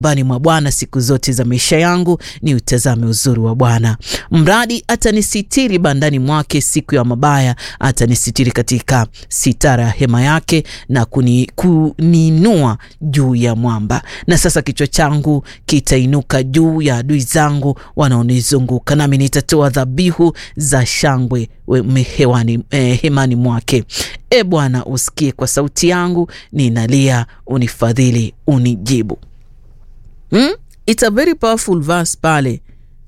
bani mwa Bwana siku zote za maisha yangu, ni utazame uzuri wa Bwana. Mradi atanisitiri bandani mwake siku ya mabaya, atanisitiri katika sitara ya hema yake na kuni, kuninua juu ya mwamba. Na sasa kichwa changu kitainuka juu ya adui zangu wanaonizunguka, nami nitatoa dhabihu za shangwe hewani, eh, hemani mwake. E Bwana, usikie kwa sauti yangu, ninalia, unifadhili, unijibu. Hmm? It's a very powerful verse pale.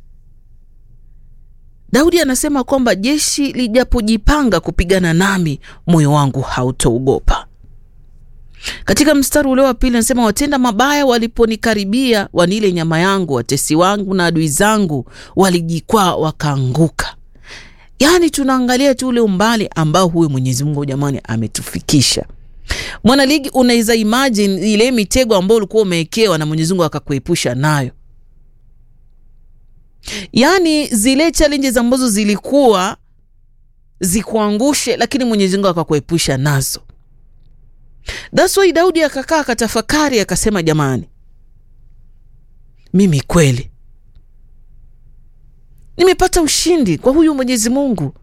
Daudi anasema kwamba jeshi lijapojipanga kupigana nami, moyo wangu hautoogopa. Katika mstari ule wa pili anasema watenda mabaya waliponikaribia, wanile nyama yangu, watesi wangu na adui zangu walijikwaa wakaanguka. Yaani tunaangalia tu ule umbali ambao huyu Mwenyezi Mungu jamani ametufikisha. Mwanaligi, unaweza imagine ile mitego ambayo ulikuwa umewekewa na Mwenyezi Mungu akakuepusha nayo, yaani zile challenges ambazo zilikuwa zikuangushe, lakini Mwenyezi Mungu akakuepusha nazo. That's why Daudi akakaa akatafakari, akasema jamani, mimi kweli nimepata ushindi kwa huyu Mwenyezi Mungu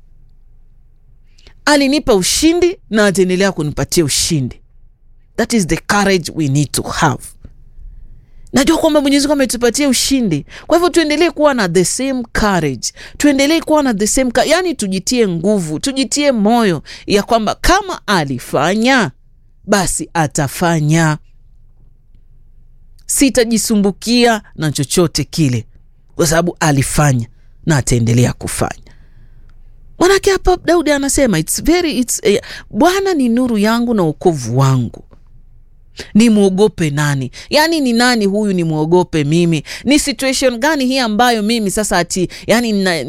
alinipa ushindi na ataendelea kunipatia ushindi. That is the courage we need to have. Najua kwamba Mwenyezi Mungu ametupatia ushindi, kwa hivyo tuendelee kuwa na the same courage, tuendelee kuwa na the same, yani tujitie nguvu, tujitie moyo ya kwamba kama alifanya basi atafanya. Sitajisumbukia na chochote kile, kwa sababu alifanya na ataendelea kufanya. Manake hapa Daudi anasema it's very, it's, eh, Bwana ni nuru yangu na wokovu wangu, nimwogope nani? Yaani ni nani huyu nimwogope mimi? Ni situation gani hii ambayo mimi sasa ati yani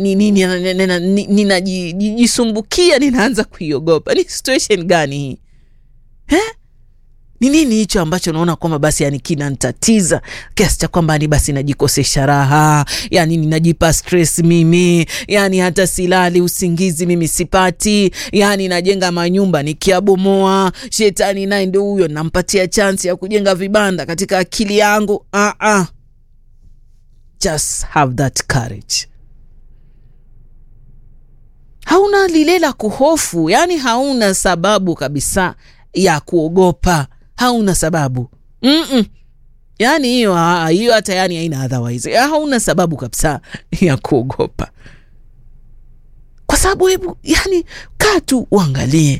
ninajisumbukia ninaanza kuiogopa? Ni situation gani hii eh? Ni nini hicho ambacho naona kwamba basi yani kinantatiza kiasi cha kwamba ni basi najikosesha raha, yani ninajipa stress mimi, yani hata silali usingizi mimi sipati, yani najenga manyumba nikiabomoa, shetani naye ndio huyo nampatia chansi ya kujenga vibanda katika akili yangu. Ah, ah. Just have that courage. Hauna lile la kuhofu, yani hauna sababu kabisa ya kuogopa hauna sababu mm -mm. Yani hiyo hiyo hata yani haina otherwise, hauna sababu kabisa ya kuogopa, kwa sababu hebu yani kaa tu uangalie,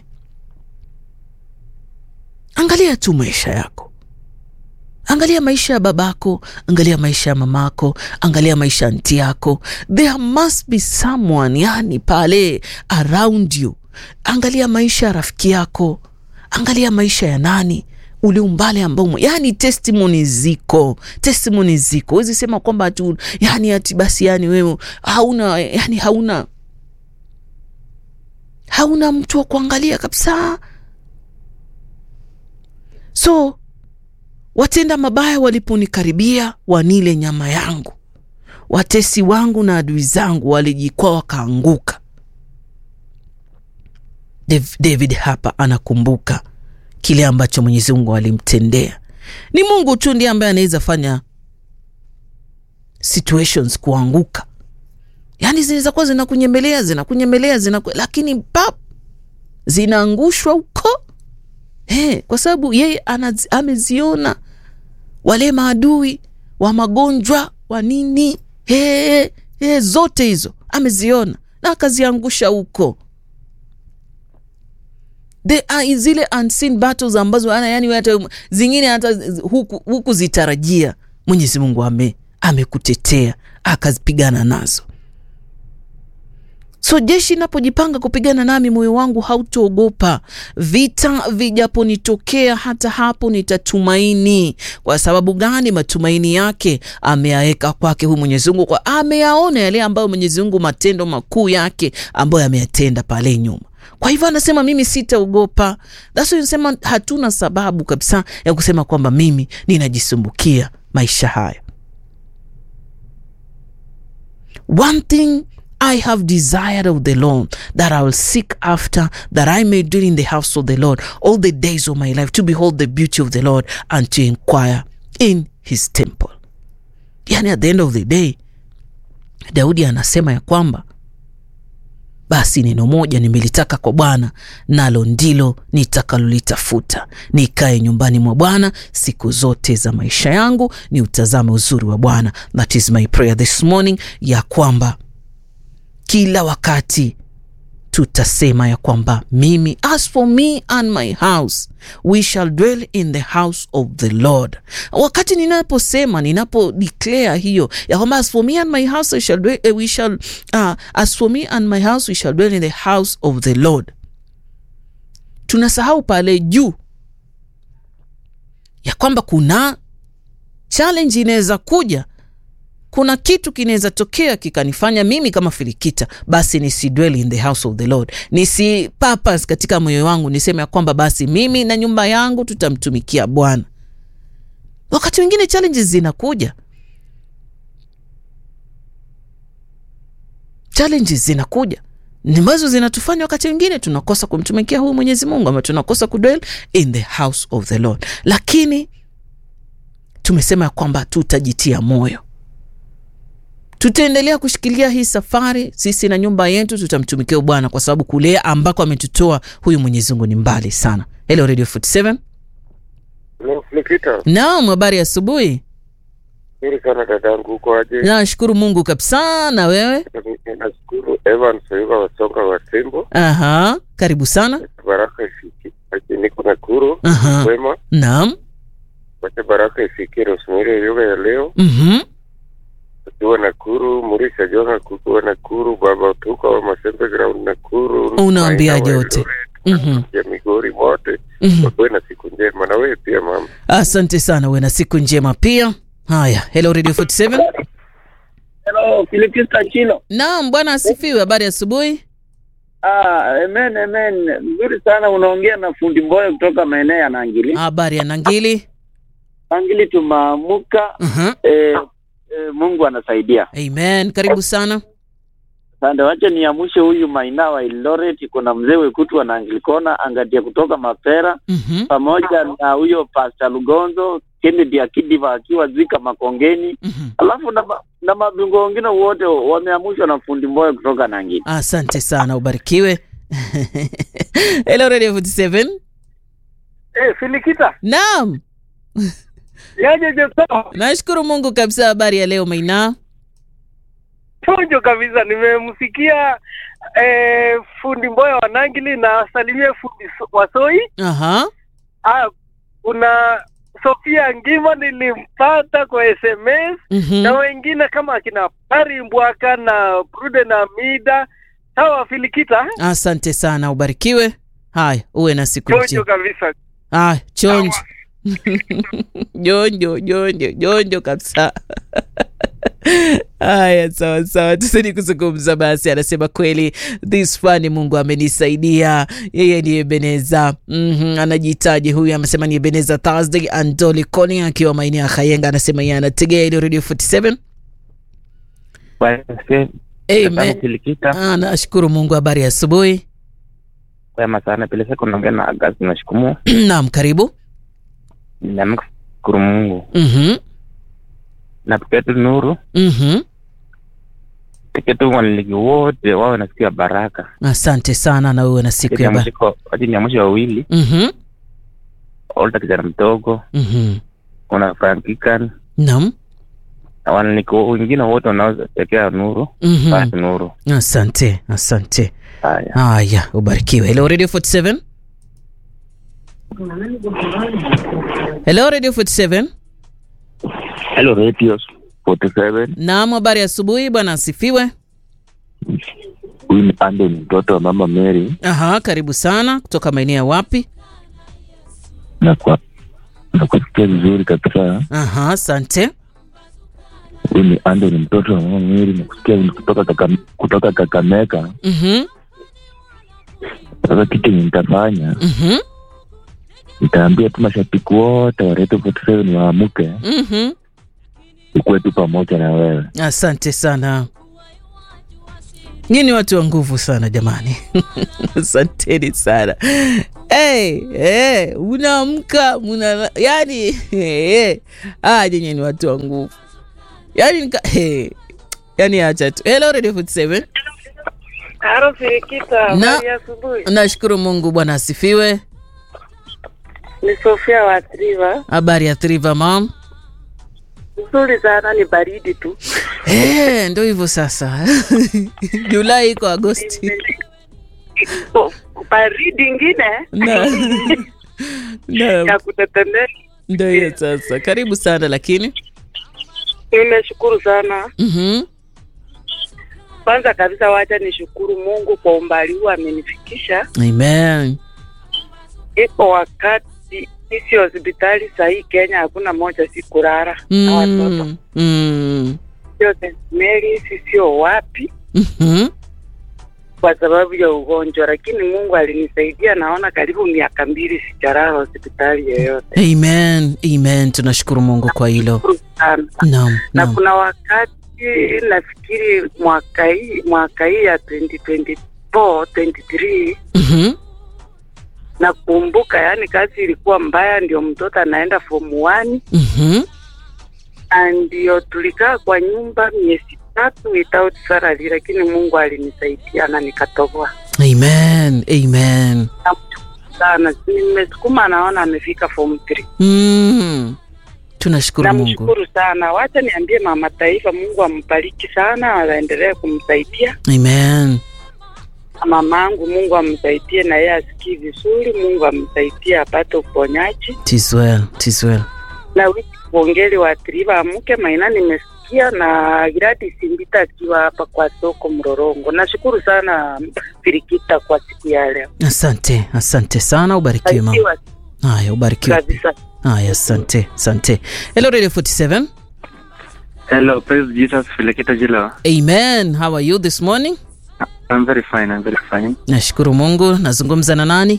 angalia tu maisha yako, angalia maisha ya babako, angalia maisha ya mamako, angalia maisha ya nti yako. There must be someone yani pale around you. Angalia maisha ya rafiki yako angalia maisha ya nani ule umbali ambao yani testimony ziko, testimony ziko. Huwezi sema kwamba tu yani ati basi yani wewe hauna yani hauna hauna mtu wa kuangalia kabisa. So watenda mabaya waliponikaribia, wanile nyama yangu, watesi wangu na adui zangu walijikwaa wakaanguka. David hapa anakumbuka kile ambacho Mwenyezi Mungu alimtendea. Ni Mungu tu ndiye ambaye anaweza fanya situations kuanguka, yaani zinaweza kuwa zinakunyemelea zinakunyemelea zinaku... lakini pap zinaangushwa huko hey, kwa sababu yeye ameziona wale maadui wa magonjwa wa nini hey, hey, zote hizo ameziona na akaziangusha huko The, zile unseen battles ambazo yani hata zingine hata huku, huku zitarajia Mwenyezi Mungu ame amekutetea akazipigana nazo. So jeshi napojipanga kupigana nami, moyo wangu hautoogopa. Vita vijaponitokea, hata hapo nitatumaini. Kwa sababu gani? Matumaini yake ameyaweka kwake huyu Mwenyezi Mungu, kwa ameyaona yale ambayo Mwenyezi Mungu, matendo makuu yake ambayo ameyatenda pale nyuma. Kwa hivyo anasema mimi sitaogopa. That's why nasema hatuna sababu kabisa ya kusema kwamba mimi ninajisumbukia maisha haya. One thing I have desired of the Lord that I will seek after that I may dwell in the house of the Lord all the days of my life to behold the beauty of the Lord and to inquire in his temple. Yani at the end of the day, Daudi anasema ya kwamba basi neno moja nimelitaka kwa Bwana, nalo ndilo nitakalolitafuta, nikae nyumbani mwa Bwana siku zote za maisha yangu, ni utazame uzuri wa Bwana. That is my prayer this morning, ya kwamba kila wakati tutasema ya kwamba mimi, as for me and my house we shall dwell in the house of the Lord. Wakati ninaposema ninapo declare hiyo ya kwamba as for me and my house I shall dwell, eh, we shall uh, as for me and my house we shall dwell in the house of the Lord, tunasahau pale juu ya kwamba kuna challenge inaweza kuja kuna kitu kinaweza tokea kikanifanya mimi kama Filikita basi nisi dwell in the house of the Lord, nisi purpose katika moyo wangu niseme ya kwamba basi mimi na nyumba yangu tutamtumikia Bwana. Wakati mwingine challenges zinakuja, challenges zinakuja ambazo zinatufanya wakati mwingine tunakosa kumtumikia huyu Mwenyezi Mungu ama tunakosa kudwell in the house of the Lord, lakini tumesema ya kwamba tutajitia moyo tutaendelea kushikilia hii safari, sisi na nyumba yetu tutamtumikia Bwana kwa sababu kule ambako ametutoa huyu Mwenyezi Mungu ni mbali sana. Hello Radio 47. Nikita, Naam, habari ya asubuhi. nzuri sana dadangu, uko aje? Nashukuru Mungu kabisa, na wewe? Nashukuru Evans Oyuga Wasonga wa Tembo, Aha, karibu sana. baraka ifiki aje, niko Nakuru Aha, wema, naam. wacha baraka ifikie Rosemary Oyuga ya leo Mhm, akiwa Nakuru, Murisha Jonga kukiwa Nakuru, Baba Utuka wa Masembe Ground Nakuru, Unawaambiaje Maina wa wote? Eldoret, mhm, ya Migori wote mhm. wakuwe na siku njema, na wewe pia mama. Asante sana, uwe na siku njema pia. Haya, hello Radio 47. Hello, Filipista Chilo. Naam, bwana asifiwe. Habari ya asubuhi. Ah, amen, amen. Nzuri sana unaongea na fundi Mboya kutoka maeneo ya Nangili. Habari ya Nangili. Nangili tumaamuka, Mhm. eh, eh, Mungu anasaidia. Amen, karibu sana. Sande, wacha niamushe huyu Maina wa Eldoret, kuna mzee Wekutu wa Nangilikona angatia kutoka Mapera Mhm, pamoja na huyo Pastor Lugonzo Kennedy Akidiva akiwa Zika Makongeni, mhm. alafu na, ma- na mabingwa wengine wote wameamushwa na fundi Mboya kutoka Nangili. Asante sana, ubarikiwe. Hello Radio 47. Eh, Filikita, Naam, yaje Jeso, nashukuru Mungu kabisa. Habari ya leo Maina? chonjo kabisa. Nimemsikia eh, fundi Mboya wa Nangili na salimie fundi So- Wasoi. Aha, Ah, kuna Sofia Ngima nilimpata kwa SMS mhm. na wengine kama akina Pari Mbwaka na Prude na Mida. Sawa Filikita, Asante sana, ubarikiwe. Haya, uwe na siku chonjo njema. kabisa. Ah, chonjo jonjo jonjo jonjo kabisa. Haya, sawa sawa, tuseni kuzungumza basi. Anasema kweli, this fani Mungu amenisaidia. Yeye ni Ebeneza. mm Anajitaji huyu, amesema ni Ebeneza Thursday. Andoli Koni akiwa maeneo ya Kayenga anasema yeye anategea ile Radio 47. Amen. Kilikita Ah, nashukuru Mungu. Habari ya asubuhi. kwema sana bila shaka unaongea na Agasti nashukumu Naam, karibu. namshukuru Mungu Mhm, na pekee tu nuru mhm. pekee tu wanaligi wote wawe na siku ya baraka Asante sana, na wewe na siku ya ba. waji ni mwisho wawili Mhm, Olta kijana mdogo mhm. kuna Frankikan Naam. na wanaligi wengine wote wanaotekea nuru Mhm. basi nuru Asante, asante. haya Haya, ubarikiwe. Hello Radio 47. Hello Radio 47. Hello Radio 47. Naam, habari ya asubuhi bwana asifiwe. Huyu ni Andon mtoto wa mama Mary Aha, karibu sana kutoka maeneo ya wapi? na kwa na kusikia vizuri kabisa. Aha, asante. Huyu ni Andon mtoto wa mama Mary na kusikia kutoka kaka, kutoka Kakamega. Mhm. Sasa kitu yenye nitafanya Mhm. nitaambia tu mashabiki wote wa Radio 47 waamuke, Mhm. ukuwe tu pamoja na wewe. Asante sana. Nyinyi ni watu wa nguvu sana jamani. Asanteni sana. hey, hey, unaamka muna yani hey, ah, nyenye ni watu wa nguvu yani nika, hey, yani acha tu hello radio 47 Haro Firikita, Na- habari ya asubuhi. nashukuru mungu bwana asifiwe Ni Sofia wa Triva. habari ya triva mam Nzuri sana, ni baridi tu. hey, ndo hivyo sasa julai iko agosti Oh, baridi ingine na, na, ya kutetemeka. ndo hiyo sasa karibu sana lakini Nimeshukuru sana. mm-hmm. Kwanza kabisa, wacha nishukuru Mungu kwa umbali huu amenifikisha. amen Iko wakati sisi hospitali sahii Kenya hakuna moja si kurara na watoto mm, mm, sio St. Mary, si sio wapi mhm. kwa sababu ya ugonjwa, lakini Mungu alinisaidia. Naona karibu miaka mbili sijalala hospitali yoyote. amen amen tunashukuru mungu kwa hilo Shukuru sana. naam na naam kuna wakati nafikiri mwaka hii mwaka hii ya 2024 23 Mhm. nakumbuka, yani kazi ilikuwa mbaya, ndio mtoto anaenda form 1 Mhm. na ndio tulikaa kwa nyumba miezi tatu without salary, lakini Mungu alinisaidia na nikatoboa amen amen sana. Nimesukuma, naona amefika form 3. mm. tunashukuru mungu Namshukuru sana. Wacha niambie mama taifa, Mungu ambariki sana, aendelee kumsaidia amen na mamangu. Mungu amsaidie na yeye asikii vizuri. Mungu amsaidie apate uponyaji tis well tis well na wiki kuongeli wa triva amke maina, nimesikia na Giradi Simbita akiwa hapa kwa soko Mrorongo. Nashukuru sana Firikita kwa siku ya leo, asante asante sana ubarikiwe mama barikiwa haya ubarikiwe kabisa. haya asante asante hello radio 47 Hello, praise Jesus, Filekita Jilo. amen how are you this morning I'm very fine, I'm very fine. nashukuru mungu nazungumza na nani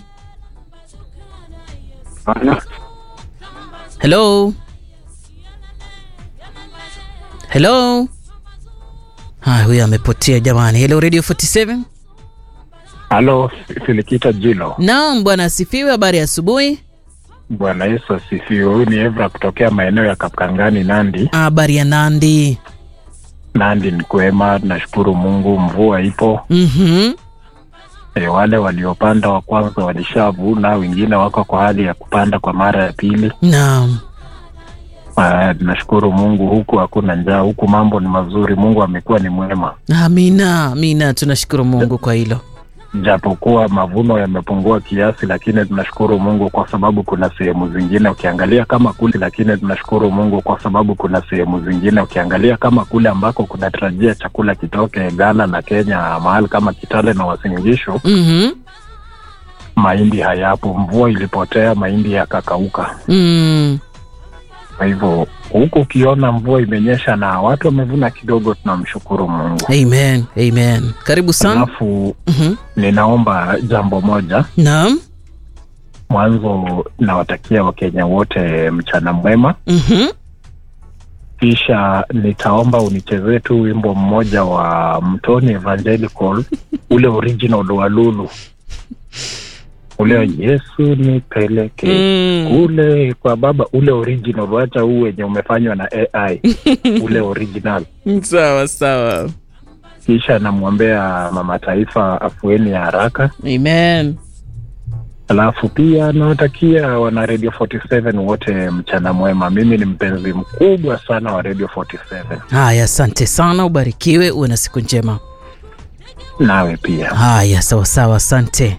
Bwana, hello hello haya huyo amepotea jamani hello radio 47 halo silikita jilo naam bwana asifiwe habari ya asubuhi bwana yesu asifiwe huyu ni evra kutokea maeneo ya kapkangani nandi habari ya nandi nandi ni kwema nashukuru mungu mvua ipo mhm e, wale waliopanda wa kwanza walishavuna wengine wako kwa hali ya kupanda kwa mara ya pili naam Ah, nashukuru mungu huku hakuna njaa huku mambo ni mazuri mungu amekuwa ni mwema amina amina tunashukuru mungu kwa hilo japokuwa mavuno yamepungua kiasi lakini tunashukuru mungu kwa sababu kuna sehemu zingine ukiangalia kama kule lakini tunashukuru mungu kwa sababu kuna sehemu zingine ukiangalia kama kule ambako kunatarajia chakula kitoke ghana na kenya mahali kama kitale na wasingishu mhm mahindi hayapo mvua ilipotea mahindi yakakauka mm. kwa hivyo huku ukiona mvua imenyesha na watu wamevuna kidogo tunamshukuru mungu amen amen karibu sana alafu mhm ninaomba jambo moja naam mwanzo nawatakia wakenya wote mchana mwema mhm kisha nitaomba unichezee tu wimbo mmoja wa mtoni evangelical ule original wa lulu ule yesu nipeleke Mm. kule kwa baba ule original wacha huu wenye umefanywa na ai ule original sawa sawa kisha namwombea mama taifa afueni ya haraka amen alafu pia nawatakia wana radio 47 wote mchana mwema mimi ni mpenzi mkubwa sana wa radio 47 haya asante sana ubarikiwe uwe na siku njema nawe pia haya sawa sawa asante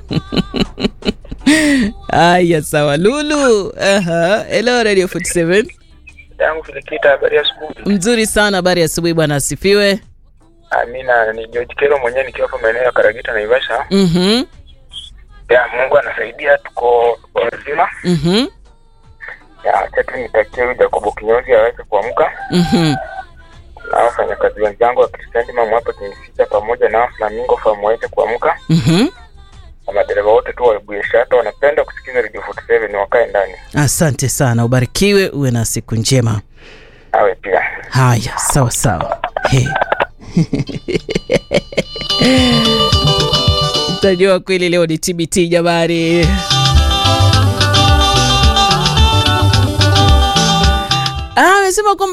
haya sawa lulu Aha. hello radio 47 yangu Filikita, habari ya asubuhi. mzuri sana habari ya asubuhi bwana asifiwe Amina, ni George Kero mwenyewe nikiwa hapa maeneo ya Karagita Naivasha. mhm Ya Mungu anasaidia, tuko tuko wazima. mhm Ya acha tu nitakie huyu Jacobo Kinyozi aweze kuamka mhm na wafanyakazi wenzangu wa Kristiani Mamu hapa Kimisita pamoja na Flamingo Farm waweze kuamka mhm na madereva wote tu wa Webuye Shuttle wanapenda kusikiza Radio 47 wakae ndani. asante sana ubarikiwe uwe na siku njema Awe pia. haya sawa sawa hey. Mtajua kweli leo ni TBT jamani. Ah, amesema kwamba